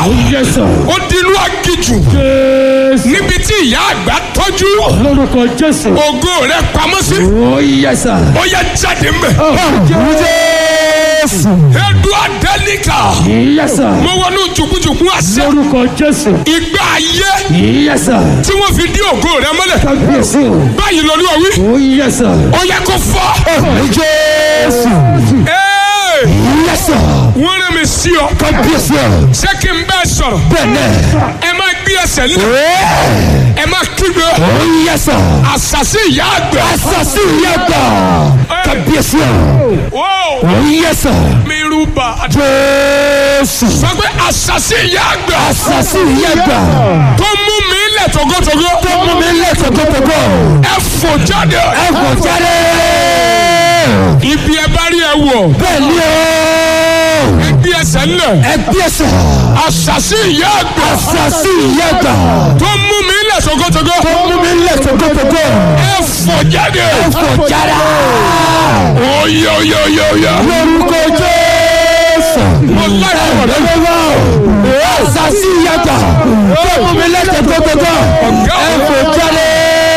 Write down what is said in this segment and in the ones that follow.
Yes, sir. ó di inú agijù Jésù. níbi tí ìyá àgbà tọ́jú Lórúkọ Jésù. ògo rẹ̀ pamọ́ sí Oh, yes, sir. ó yẹ jáde mbẹ. Jésù. edu adẹ́nìkà Yes, sir. mo wọnú jùkújùkú àṣẹ Lórúkọ Jésù. ìgbà ayé Yes, sir. tí wọ́n fi dí ògo rẹ̀ mọ́lẹ̀ Kábíyèsí o. báyìí lọ́lú ọ̀wí Oh, yes, sir. ó yẹ kó fọ́. Jésù. Ee, Yes, sir. wọ́n rẹ̀ mi sí ọ Kábíyèsí o. ṣé kí n bẹ́ẹ̀ sọ̀rọ̀ Bẹ́ẹ̀ni. ẹ má gbé ẹsẹ̀ lé ẹ má kígbe Oh, yes, sir. àṣàṣì ìyá àgbà. Asasi yàgbà. Kábíyèsí o. Wow. Oh, yes, sir. mi rúbà Jésù. sọ pé àṣàṣì ìyá àgbà Asasi yàgbà. tó mú mi lẹ̀ tógótógó Tó mú mi lé tòkótòkó. ẹ fò jáde Ẹ kò jáde. ibi ẹ bá rí ẹ wọ̀ Bẹ́ẹ̀ni o. ẹ gbé ẹsẹ̀ ńlẹ̀ Ẹ gbèsè. àṣàṣì ìyá àgbà Asasi yàgbà. tó mú mi lẹ̀ tógótógó Tó mú mi lé tòkótòkó. ẹ fò jáde Ẹ kò jáde. oyè oyè oyè oyè Lórúkọ Jésù. mo láyé ọ̀rẹ́ mi. Asasi yàgbà. Tó mú mi lé tòkótòkó. Ẹ kò jáde.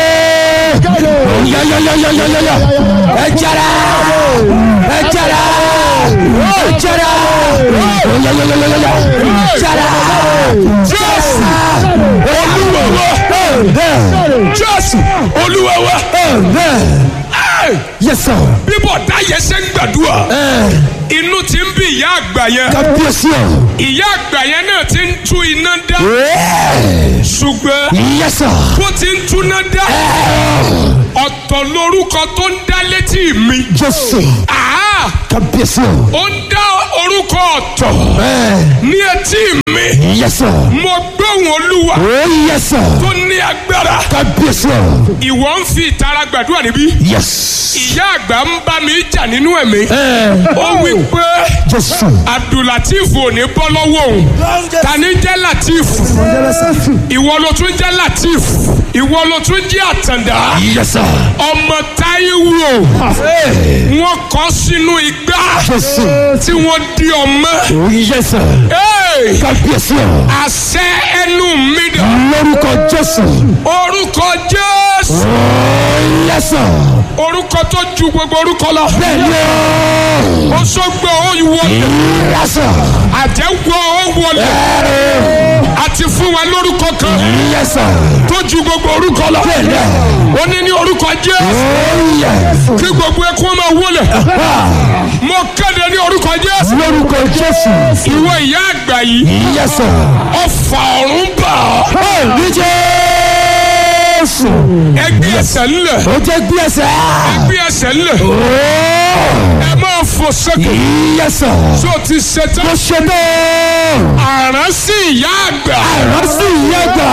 Yayayayayaya. Ẹ jáde. Ẹ jáde. Ẹ jáde. Yayayayaya. Jáde. jésù olúwa wa jésù olúwa wa Ẹ, Yes, sir. bíbọ̀ dáyẹ ṣe ń gbàdúrà inú ti ń bí ìyá àgbà yẹn Kábíyèsí o. ìyá àgbà yẹn náà ti ń tú iná dá ṣùgbọ́n Yes, sir. bó ti ń túná dá ọ̀tọ̀ lórúkọ tó ń dá létí mi Jésù. Àá, Kábíyèsí o. ó ń dá orúkọ ọ̀tọ̀ ní etí mi Yes, sir. mo gbóhùn olúwa Oh, yes, sir. tó ní agbára Kábíyèsí o. ìwọ ń fi ìtara gbàdúrà níbí Yes. ìyá àgbà ń bá mi jà nínú ẹ̀mí ó wí pé Jésù. abdulateef ò ní bọ́ lọ́wọ́ òun tani jẹ́ lateef ìwọ ló tún jẹ́ lateef ìwọ ló tún jẹ́ àtàndá Yes, sir. ọmọ táíwò wọn kọ sínú igbá Jésù. tí wọ́n di ọmọ Oh, yes, sir. Hey! Kábíyèsí o. àṣẹ ẹnu mi dà Lórúkọ Jésù. orúkọ jésù Oh, yes, sir. orúkọ tó ju gbogbo orúkọ lọ Bẹ́ẹ̀ni o. ó sọgbọ ó wọlé Yes, sir. àjẹwọ ó wọlé àti fún wa lórúkọ kan Yes, sir. tó ju gbogbo orúkọ lọ Bẹ́ẹ̀ni. ó ní ní orúkọ jésù Oh, yes. kí gbogbo ẹkún máa wọlé mo kéde ní orúkọ jésù Lórúkọ Jésù. ìwọ ìyá àgbà yìí Yes, sir. ọfà ọ̀run bà ọ́ Oh, ní Jésù. ẹgbẹ́ ẹsẹ̀ ńlẹ̀ Ó jẹ́ gbé ẹsẹ̀. ẹgbẹ́ ẹsẹ̀ ńlẹ̀ Oh, ẹ máa fò sókè yes, sir. tó ti ṣetán Mo ṣe bẹ́ẹ̀. àrán sí ìyá àgbà Àrán sí ìyá gbà.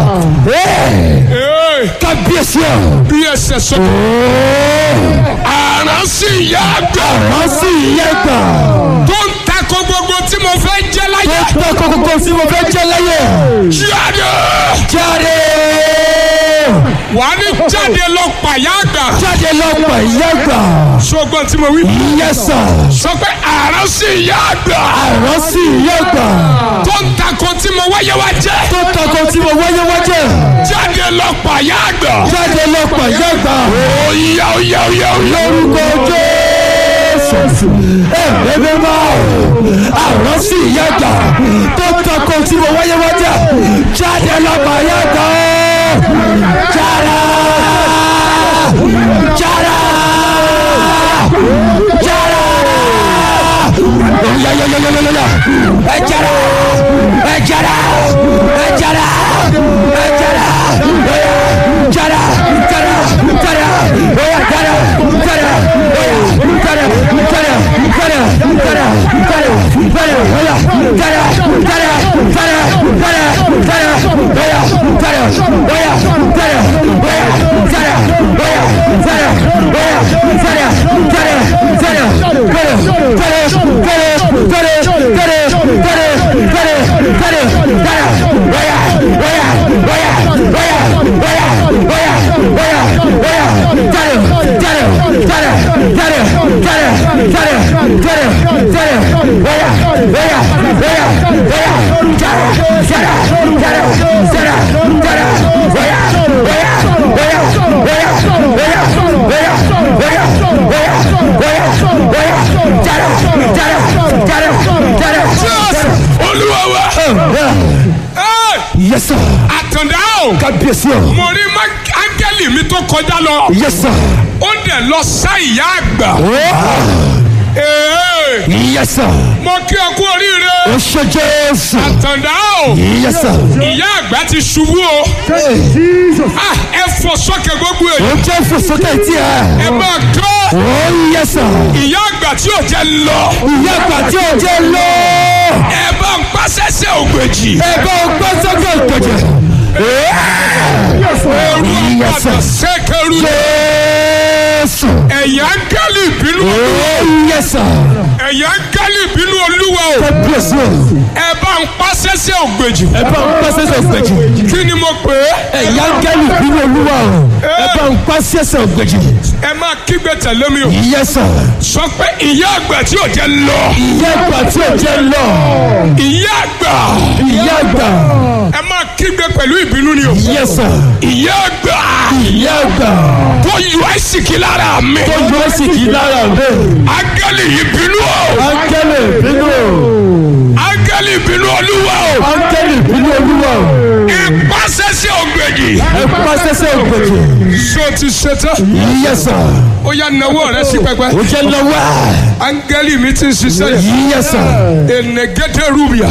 Ee, Kábíyèsí o. bí ẹsẹ̀ sókè àrán sí ìyá àgbà Àrán sí ìyá gbà. tó ń takò gbogbo tí mo fẹ́ jẹ́ láyé Tó tọ́ kókókó tí mo fẹ́ jẹ́ láyé. jáde Jáde. wà á ní jáde lọ pàyà àgbà Jáde lọ́pọ̀ ìyá gbà. ṣùgbọ́n tí mo wí Yes, sir. sọ pé àrán sí ìyá àgbà Àrán sí ìyá gbà. tó ń takò tí mo wáyé wá jẹ́ Tó tọ́ kó tí mo wáyé wájẹ́. jáde lọ pàyà àgbà Jáde lọ́pọ̀ ìyá gbà. òyà òyà òyà òyà Lórúkọ Jésù. Ẹ̀rẹ́ máa àrán sí ìyá gbà. Tó tọ́ kó tí mo wáyé wájẹ́. Jáde lọ́pọ̀ ìyá gbà. Jáde. Jáde. Jáde. Oya ya ya ya ya ya ya. Ẹ jáde. Ẹ jáde. Ẹ jáde. Ẹ jáde. Oya jáde. Jáde. Jáde. Oya jáde. Jáde. Oya jáde. Jáde. Jáde. Jáde. Jáde. Jáde. Oya jáde. Jáde. Jáde. Jáde. Jáde. Oya jáde. Oya jáde. Oya jáde. Oya jáde. Oya jáde. Jáde. Jáde. Jáde. Jáde. Jáde. Jáde. jara jara jara jara oya oya oya oya oya oya oya oya oya oya jara jara jara jara Jésù olúwa wa. Ẹ́, yes sir àtàndá o. kábíyèsí o mo rí má- áńgẹ́lì mi tó kọjá lọ. yes sir ó dẹ̀ lọ sá ìyá àgbà. Ee, yes sir mo kí ọ kú oríire. o ṣe jésù àtàndá o. yes sir ìyá àgbà ti ṣubú o. Ah, ẹ fọ sọ́kẹ̀ gbogbo o èyí. jẹ́ fòsókè tí ẹ ẹ máa kọ́. o yes sir ìyá àgbà tí ò jẹ́ lọ. ìyá àgbà tí o jẹ́ lọ ẹ bá ń pàṣẹṣẹ ògbèjì. ẹ bá o gbọ́ sókè ìgbèjì ooru Yes, àpàdà sir. sẹ́kẹ̀rù. jésù ẹ̀yà ń gẹ́lì ìbínú. o yes sir ẹ̀yà ń gẹ́lì ìbínú olúwa o. kábíyèsí o ẹ bá ń pàṣẹṣẹ ògbèjì. ẹ bá o gbọ́ sókè ìgbèjì kí ni mo pè é. ẹ̀yà gẹ́lì bínú olúwa o ẹ bá ń pa sẹ́sẹ̀ ìgbèjì ẹ máa kígbe tẹ̀lé mi o. yes sir sọ pé ìyá àgbà tí ò jẹ́ lọ. ìyá àgbà tí o jẹ́ lọ ìyá àgbà. ìyá àgbà ẹ máa kígbe pẹ̀lú ìbínú ni o. yes sir ìyá àgbà ìyá àgbà tó yọ àìsíkì lára mi. tó yọ ẹ́sì kì í lára mi áńgẹ́lì ìbínú o. áńgẹ́lì bínú o áńgẹ́lì ìbínú olúwa o. áńgẹ́lì bínú olúwa o ẹ pàṣẹṣẹ ògbèjì. ẹ pa sẹ́sẹ̀ ìgbèjì so ti ṣetán. yes sir ó yá nawọ́ rẹ sí pẹpẹ. o jẹ́ lọ́wọ́ áńgẹ́lì mi ti ń ṣiṣẹ́ yẹn. yes sir enegede rubia.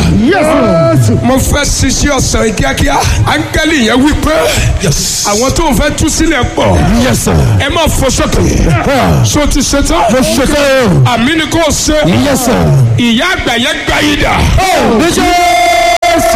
mo fẹ́ ṣiṣẹ́ ọ̀sán yìí kíákíá. áńgẹ́lì yẹn wí pé àwọn tó ń fẹ́ tú sílẹ̀ pọ̀. yes sir ẹ máa fò sókè. Ah, so ti ṣetán. mo ṣe kẹ́ o àmì ni kò ṣe. yes sir ìyá àgbà yẹn gbá yìí dà. ní jésù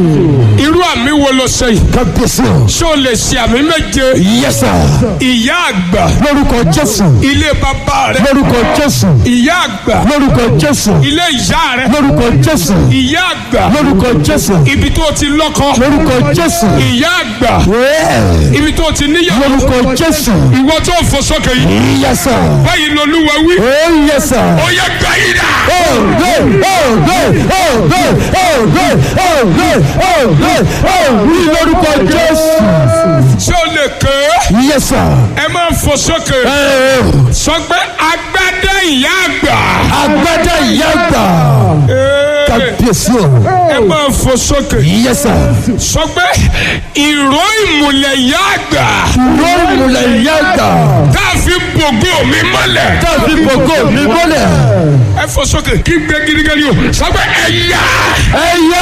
irú àmì wo ló ṣe yìí. kábíyèsí o ṣé o lè ṣe àmì méje. yes sir ìyá àgbà lórúkọ jésù ilé bàbá rẹ. lórúkọ jésù ìyá àgbà lórúkọ jésù ilé ìyá rẹ. lórúkọ jésù ìyá àgbà lórúkọ jésù ibi tó ti lọ́kọ. lórúkọ jésù ìyá àgbà Yeah. ibi tó ti níyàwó. lórúkọ jésù ìwọ tó ń fò sókè yìí. yes sir báyìí lolúwa wí. oh yes sir ó yẹ gbà yìí dà. oh good oh good oh good oh good oh good oh good oh ní lórúkọ jésù ṣé o lè ké. yes sir ẹ máa fò sókè. Eh, sọ pé agbádá ìyá àgbà. agbádá ìyá àgbà Ee, kábíyèsí o ẹ máa fò sókè. yes sir sọ pé ìró ìmùlẹ̀ ìyá àgbà. lórí ìmùlẹ̀ ìyá àgbà tá a fi bògó mi mọ́lẹ̀. tàbí gbogbo mi mọ́lẹ̀ ẹ fò sókè kí gbé gidigidi o. sọ pé ẹ̀yà. ẹ̀yà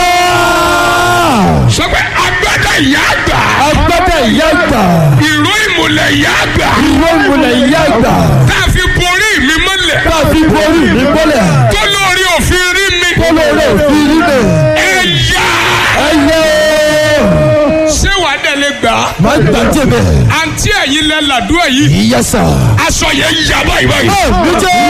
sọ pé agbádá ìyá àgbà. agbádá ìyá àgbà ìró ìmùlẹ̀ ìyá àgbà. ìwé ìmùlẹ̀ ìyá àgbà tá a fi borí mi mọ́lẹ̀. tàbí borí mi mọ́lẹ̀ tó lórí òfin rí mi. kólóró òfin nílẹ̀ ẹ̀yà. ẹ̀yà ṣé wàá dẹ̀ lè gbà á. má gbàjẹ́ bẹ́ẹ̀ àǹtí ẹ̀yin lẹ làdúrà yìí. ìyá sà aṣọ yẹn yà báyìí báyìí. ní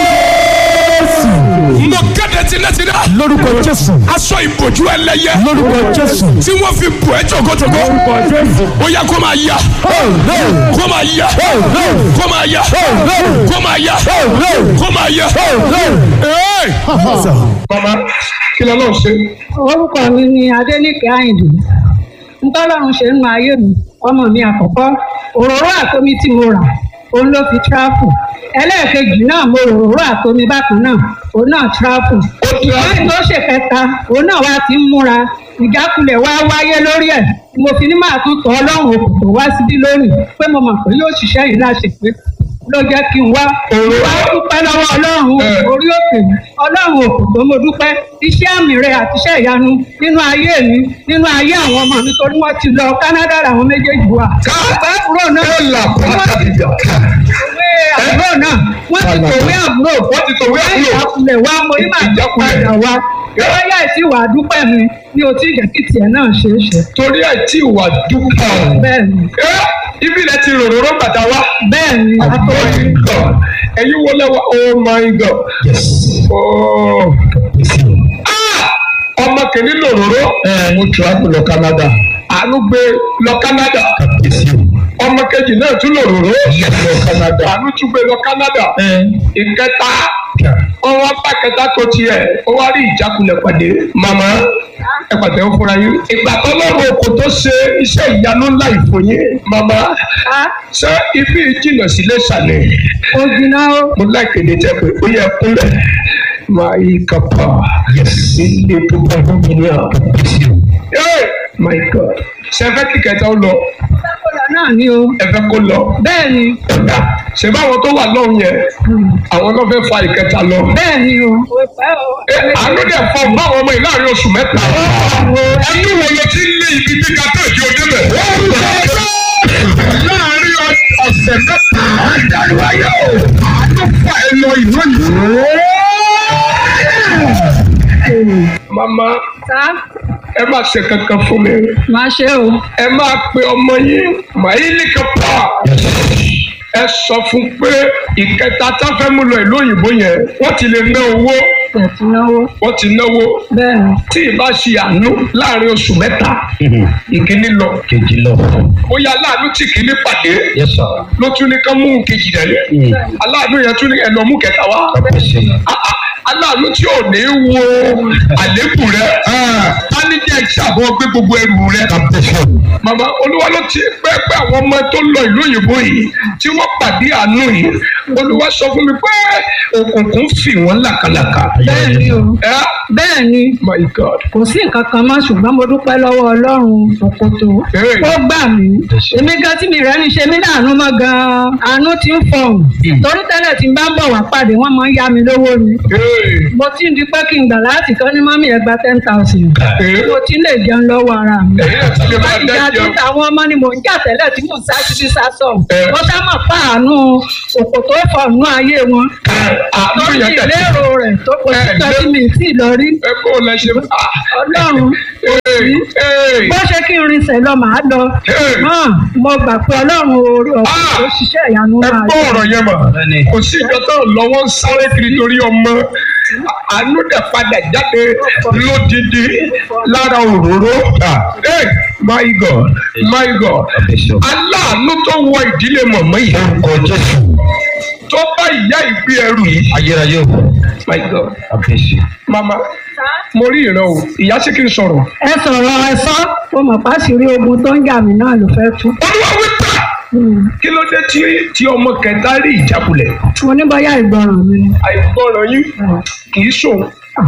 jésù mo kéde tinátiná. lórúkọ jésù aṣọ ìbòjú ẹlẹ́yẹ. lórúkọ jésù tí wọ́n fi bò ẹ́ jòkójòkó. ó yẹ kó máa yá. oh no kó máa yá. oh no kó máa yá. oh no kó máa yá. oh no kó máa yá. oh no. Ee! mama kí ló lọ́ọ́ ṣe. orúkọ mi ni adéníkẹ́ àyìndé ntọ́lọ́run ṣe ń nu ayé mi ọmọ mi àkọ́kọ́ òróró àtomi tí mo rà òun ló fi tíráfù ẹlẹ́ẹ̀kejì náà mo rò òróró àtomi bákan náà òun náà tíráfù lẹ́yìn tó ṣe kẹta òun náà wá ti ń múra ìjákulẹ̀ wá wáyé lórí ẹ̀ mo fi ní máa tún tọ́ ọlọ́run òkùnkùn wá síbí lónìí pé mo mọ̀ pé yóò ṣiṣẹ́ yìí láṣẹ pé ló jẹ́ kí n wá wá dúpẹ́ lọ́wọ́ ọlọ́run orí òkè mi ọlọ́run òkùnkùn mo dúpẹ́ iṣẹ́ àmì rẹ àti iṣẹ́ ìyanu nínú ayé mi nínú ayé àwọn ọmọ mi torí wọ́n ti lọ Canada làwọn méjèèjì wà. bàbá àbúrò náà ẹ là wọ́n ti tòwé àbúrò náà wọ́n ti tòwé àbúrò wọ́n ti tòwé àbúrò. ìjákulẹ̀ wa mo ní màá jẹ́ padà wá lọ́yà tí wàá dúpẹ́ mi ní o tí ìjẹ́ kí tiẹ̀ náà ṣe é ṣe. torí ẹ̀ tí ìwà dúpọ̀. bẹ́ẹ̀ ni ẹ ibi rẹ ti ròròró bàtà wá. bẹ́ẹ̀ ni Oh àtọ́wé my God. ẹ̀yin wo lẹ́wọ̀ oh my God. Oh. Ah! ọmọ kìíní lòròró. mo travel lọ Canada. àánú gbé lọ Canada. ọmọ kejì náà tún lòròró. lọ Canada. àánú tún gbé lọ Canada. ìkẹta ọwọ́ bá kẹta tó tiẹ̀ ó wá rí ìjákulẹ̀ pàdé màmá ẹ pàtẹ́ ó fúnra yín ìgbà tó lọ́rùn kò tó ṣe iṣẹ́ ìyanu ńlá ìfòyín màmá á ṣé ibi ìjìnà sílé ṣàlẹ̀ ó jiná ó mo láìpẹ́ ní tẹ́ pé ó yẹ kúnlẹ̀ máa yí kápá ilé tó bá lómi ní àbúrò my god ṣe fẹ́ kí kẹta ó lọ sákòlà náà ni o ẹ fẹ́ kó lọ bẹ́ẹ̀ ni ọ̀dà ṣe báwọn tó wà lọ́hùn yẹn àwọn náà fẹ́ fa ìkẹta lọ. bẹ́ẹ̀ ni o kò pẹ́ o Ẹ, àánú dẹ̀ fọ báwọn ọmọ yìí láàrin oṣù mẹ́ta. ẹnu wo ló ti ń lé ibi tí kátó ìdí òde bẹ̀. láàrin ọ- ọ̀sẹ̀ mẹ́ta. àdàlùwáyé o. àánú fà ẹ lọ ìlú yìí. mama sá ẹ má ṣe kankan fún mi. máa ṣe o ẹ máa pe ọmọ yín màílì kápá. ẹ sọ fún pé ìkẹta tá fẹ́ mú lọ ìlú òyìnbó yẹn wọ́n ti lè ná owó tẹ̀tí náwó wọ́n ti náwó bẹ́ẹ̀ ni tí ì bá ṣe àánú láàrin oṣù mẹ́ta ìkíní lọ kejì lọ. bóyá aláàánú tí kìíní pàdé yes sir. ló tún ní ká mú kejì rẹ̀ lẹ̀ aláàánú yẹn tún ní ẹ̀ lọ mú kẹta wá kábíyèsí. Ah, ah, aláàánú tí ò ní wo àlékù rẹ̀ á ní jẹ́ ìṣàbọ̀ gbé gbogbo ẹrù rẹ̀ kábíyèsí. màmá olúwa ló ti pẹ́ pé àwọn ọmọ tó lọ ìlú òyìnbó yìí tí wọ́n pàdé àánú yìí olúwa sọ fún mi pé òkùnkùn fì wọ́n làkàlàkà bẹ́ẹ̀ ni o ẹ bẹ́ẹ̀ ni my god kò sí nǹkan kan mọ́ ṣùgbọ́n mo dúpẹ́ lọ́wọ́ ọlọ́run òkòtò Hey. ó gbà mí èmi gan tí mi rẹ́ ní ṣe mí láàánú mọ́ gan-an àánú ti ń fọhùn torí tẹ́lẹ̀ tí n bá ń bọ̀ wá pàdé wọ́n máa ń yá mi lówó ni Hey. mo ti ń di pé kí n gbà láti kọ́ ní mọ́mí ẹ̀ gba ten thousand Hey. mo ti lè jẹun lọ́wọ́ ara mi ẹ̀yin náà ti lè máa láti jà tí dájọ́ àwọn ọmọ ni mò ń jà tẹ́lẹ̀ tí mò ń sá síbi sásọ̀ Eh. mo sá mọ̀ pa àánú òkòtò fọ̀nù ayé wọn àánú lórí yẹn tẹ̀ ìlérò rẹ̀ tó kò sí Eh, kan tí mi ì tí ì lọ rí ẹ kó o lẹ ṣe ah ọlọ́run Hey. Hey. bó ṣe kí n rinṣẹ́ lọ màá lọ Hey. hàn mo gbà pé ọlọ́run orí ọ̀pọ̀ Ah. tó ṣiṣẹ́ ìyanu ẹ máa gbọ́ ọ̀rọ̀ yẹn mọ̀ Bẹ́ẹ̀ni. kò sí ìjọ tó lọ́wọ́ ń sáré kiri torí ọmọ àánú dẹ̀ padà jáde lódìdí lára òróró Hey, my god my god kábíyèsí. aláàánú tó wọ ìdílé mọ̀mọ́ yìí orúkọ jésù. tó bá ìyá ìgbé ẹrù yìí ayérayé o. my god kábíyèsí. mama mo rí ìran o ìyá sí kí n sọ̀rọ̀ ẹ sọ̀rọ̀ ẹ sọ mo mọ̀ pàṣírí ogun tó ń jà mí náà ló fẹ́ tú olúwa wípé kí ló dé tí tí ọmọ kẹta rí ìjákulẹ̀ mo ní bóyá ìgbọràn mi ni àìgbọràn yín kì í sòun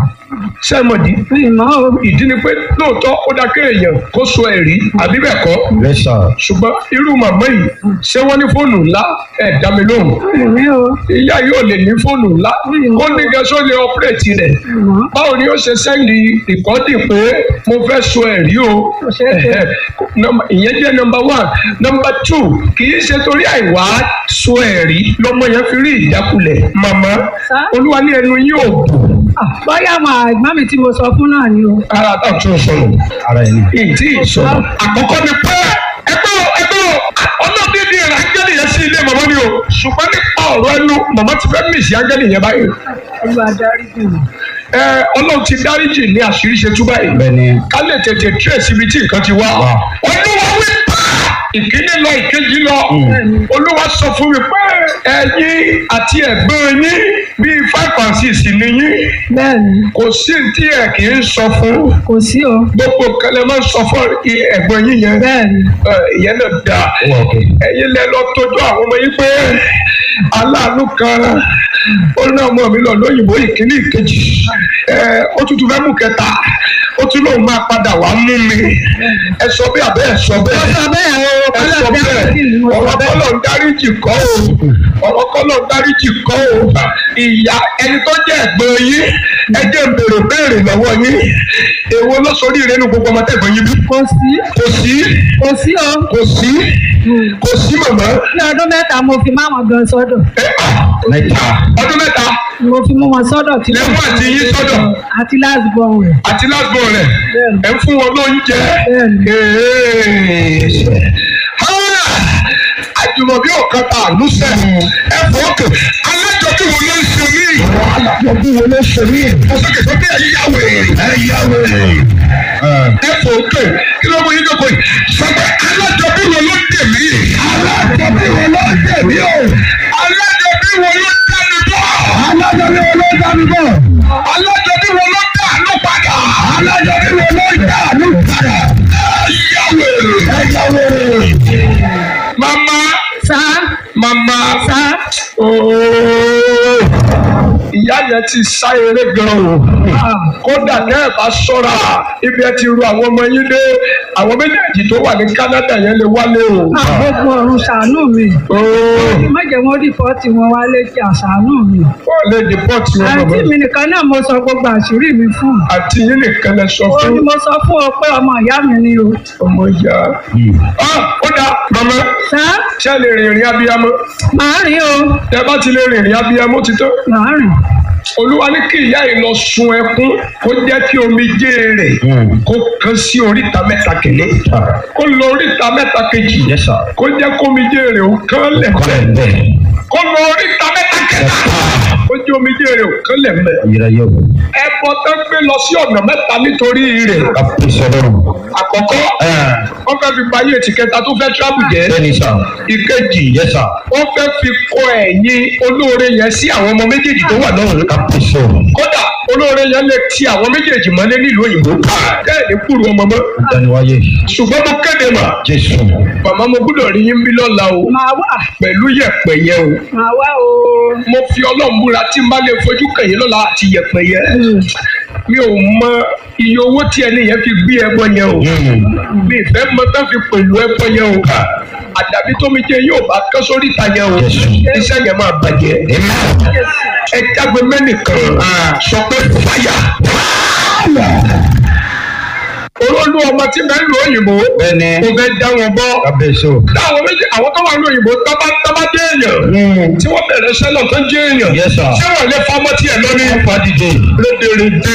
sẹ́mọ̀dì mi mọ́ o ìdí ni pé lóòótọ́ ó dá kéèyàn kó so ẹ̀rí àbí bẹ́ẹ̀ kọ́ yes sir. ṣùgbọ́n irú màmá yìí ṣé wọ́n ní fóònù ńlá ẹ̀ dá mi lóhùn mi ní o ìyá yóò lè ní fóònù ńlá kó ní gẹ́sọ́ lè ọ́pẹ́rẹ́tì rẹ̀ mi mọ́ báwo ni ó ṣe sẹ́ndì ìkọ́dì pé mo fẹ́ so ẹ̀rí o Kò ṣeé ṣe. Ẹ̀hẹ̀. Nọ́mbà- ìyẹn jẹ́ nọmba one nọmba two kì í ṣe torí àìwá so ẹ̀rí lọ́mọ yẹn fi rí ìjákulẹ̀ màmá Sá. olúwa ní ẹnu yóò bù Ah, bóyá àwọn àgbọ̀n mi tí mo sọ fún náà ni o ara tá a tún sọ̀rọ̀ ara ẹni. ìdí ìsọ̀rọ̀ àkọ́kọ́ ni pé ẹgbẹ́ o ẹgbẹ́ o ọlọ́dẹ́dẹ́ rẹ̀ ángẹ́lì yẹn sí ilé màmá mi o ṣùgbọ́n nípa ọ̀rọ̀ ẹnu màmá ti fẹ́ mìsì ángẹ́lì yẹn báyìí olúwa dárí jù mí ẹ ọlọ́run ti dáríjì ní àṣírí ṣe tú báyìí bẹ́ẹ̀ni. ká lè tètè trace ibi tí nǹkan ti wá Wá. olúwa wí pé ìkíní lọ ìkejì lọ olúwa sọ fún mi pé ẹ̀yin àti ẹ̀gbọ́n yín bíi five and six ni yín bẹ́ẹ̀ ni kò sí tí ẹ kì í sọ fún kò sí o gbogbo nǹkan lè máa ń sọ fún ẹ̀gbọ́n yín yẹn bẹ́ẹ̀ ni Ẹ, ìyẹn náà dáa ó wà òkè. ẹ̀yin lẹ lọ tọ́jú àwọn ọmọ yín pé aláàánú kan ó ní ọmọ mi lọ lóyìnbó ìkíní ìkejì ẹ ó tún tún fẹ́ mú kẹta ó tún lóun máa padà wá mú mi ẹ sọ bí abẹ́ ẹ sọ bẹ́ẹ̀ mo sọ bẹ́ẹ̀ o ẹ sọ kọ́lọ́ bẹ́ẹ̀ dárí jù mí mo sọ ọ̀rọ̀ bẹ́ẹ̀ kọ́lọ̀ ń dáríjì kọ́ o ọ̀rọ̀ kọ́lọ̀ ń dáríjì kọ́ o ìyá ẹni tó jẹ́ ẹ̀gbọ́n yín ẹ jẹ́ ń béèrè béèrè lọ́wọ́ yín èwo ló sórí ìrẹ́nu gbogbo ọmọ tẹ̀gbọ́n yín bí kò sí kò sí kò sí o kò sí kò sí màmá ní ọdún mẹ́ta mo fi má wọn gan sọ́dọ̀ ẹ à mẹ́ta. ọdún mẹ́ta mo fi mú wọn sọ́dọ̀ tí lẹ́mú àti yín sọ́dọ̀ àti last born rẹ̀ àti lásìkò rẹ̀ Bẹ́ẹ̀ni. ẹ ń fún wọn lóúnjẹ. Bẹ́ẹ̀ni. Ah! àjùmọ̀bí ọ̀kan ta àlùsẹ̀ ẹ fọ́ òkè alájọbí wo ló ń ṣe mí. alájọbí wo ló ń ṣe mí. mo sọ̀kè sọ pé ẹ̀yà wèrè. ẹ̀yà wèrè. ẹ fọ́ òkè kí ló mú yín dọ́kọ̀ yìí. sọ pé alájọbí wo ló ń dè mí. alájọbí wo ló ń dè mí o. alájọbí wo ló ń dá mi bọ́. alájọbí wo ló ń dá mi bọ́. olórí wo ló yà àánú padà. mama sá mama sá ooo ìyá yẹn ti sá eré gan o kódà tẹ́ ẹ̀ bá ṣọ́ra ibi ẹ ti ru àwọn ọmọ yín dé àwọn méjèèjì tó wà ní Canada yẹn lè wálé o. gbogbo ọ̀run ṣàánú mi ooo má jẹ́ wọ́n rìpọ́ọ̀tì wọn wá létí àṣàánú mi wọ́n lè dìpọ́tì wọn àǹtí bàbá mi nìkan náà mo sọ gbogbo àṣírí mi fún àti yín nìkan lẹ sọ ó fún ní mo sọ fún ọ pé ọmọ ìyá mi ni o ọmọ ìyá. Ah, ó dáa mama sá ṣé ẹ lè rìnrìn abiyamọ màá rìn o tẹ́ bá ti lè rìnrìn abiyamọ ti tó. màá rìn olúwa ní kí ìyá yìí lọ sun ẹkún kó jẹ́ kí omijé rẹ̀ kó kan sí oríta mẹ́ta kìíní kó lọ oríta mẹ́ta kejì kó jẹ́ kó omijé rẹ̀ ó kán lẹ̀ mẹ́ kó lọ oríta mẹ́ta kẹta kó jẹ́ omijé rẹ̀ ó kán lẹ̀ mẹ́ ẹbọ tó gbé lọ sí ọ̀nà mẹ́ta nítorí rẹ̀ àkọ́kọ́ wọ́n fẹ́ fi bayé ètì kẹta tó fẹ́ tíráàbù jẹ́ ìkejì wọ́n fẹ́ fi kọ ẹ̀yìn olóore yẹn sí àwọn ọmọ méjèèjì tó wà lọ́rùn kódà olóore yẹn lè ti àwọn méjèèjì mọ́lé nílùú òyìnbó bẹ́ẹ̀ ní kúrú ọmọ mọ́ ṣùgbọ́n mo kéde mà màmá mo gbọ́dọ̀ rí yín bí lọ́la o màá wà pẹ̀lú yẹ̀pẹ̀ yẹn o màá wà o mo fi ọlọ́run búra tí n bá lè fojú kẹ̀yìn lọ́la àti yẹ̀pẹ̀ yẹn mi ò mọ iye owó tí ẹni yẹn fi gbé ẹbọ yẹn o mi ìfẹ́ mọ tán fi pẹ̀lú ẹbọ yẹn o àdàbí tómi jẹ yóò bá kán sórí ìta yẹn o iṣẹ́ yẹn máa bàjẹ́ ẹ jágbe mẹ́nìkan sọ pé fàyà olólù ọmọ tí bẹ́ẹ̀ lu òyìnbó kò fẹ́ dá wọn bọ́ táwọn méjì àwọn tó wà ní òyìnbó tábà tábà dé èèyàn tí wọ́n bẹ̀rẹ̀ sẹ́nà tó jẹ́ èèyàn Yes, sir. ṣé wọ́n lè fọmọ tiẹ̀ lórí rédèrèdè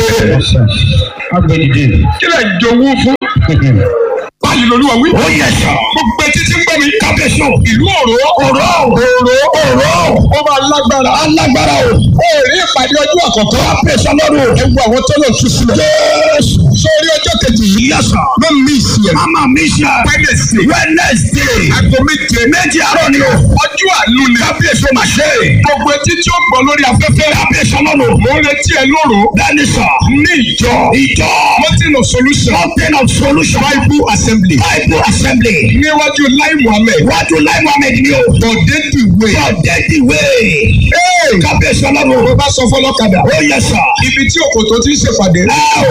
kí lè jowú fún. báyìí lolúwa wí. ó yẹ sọ. gbogbo etí tí ń gbọ́ mi. kábíyèsí o. ìlú òró. òró òró òró ó máa lágbára. alágbára o. ó rí ìpàdé ọjọ́ àkọ́kọ́. kábíyèsí ọlọ́run o. ẹ wo àwọn tó lọ tú sílẹ̀. jésù. sórí ọjọ́ kejì yìí. yẹ sọ. ló ń mí ìsì ẹ̀. mama mi ṣe. Wednesday. wednesday. aago méje. méjì àárọ̀ ni o. ọjọ́ àánú ni. kábíyèsí o máa ṣe. gbogbo etí tí ó gbọ́ lórí afẹ́fẹ́. kábíyèsí ọlọ́run o. mo ń retí ẹ lóru. bẹ́ẹ̀ni sọ. ní ìjọ. ìjọ. mountain of solution. mountain of solution. bible assembly. bible assembly. níwájú lai muhammed. wájú láì muhammed ni o. bọ̀dé dìwé. bọ̀dé ìwé. Hey! kábíyèsí ọlọ́run o. bó bá sọ fọlọ́kadà. ó yẹ sọ. ibi tí òkòtò ti ń ṣèpàdé. ẹ o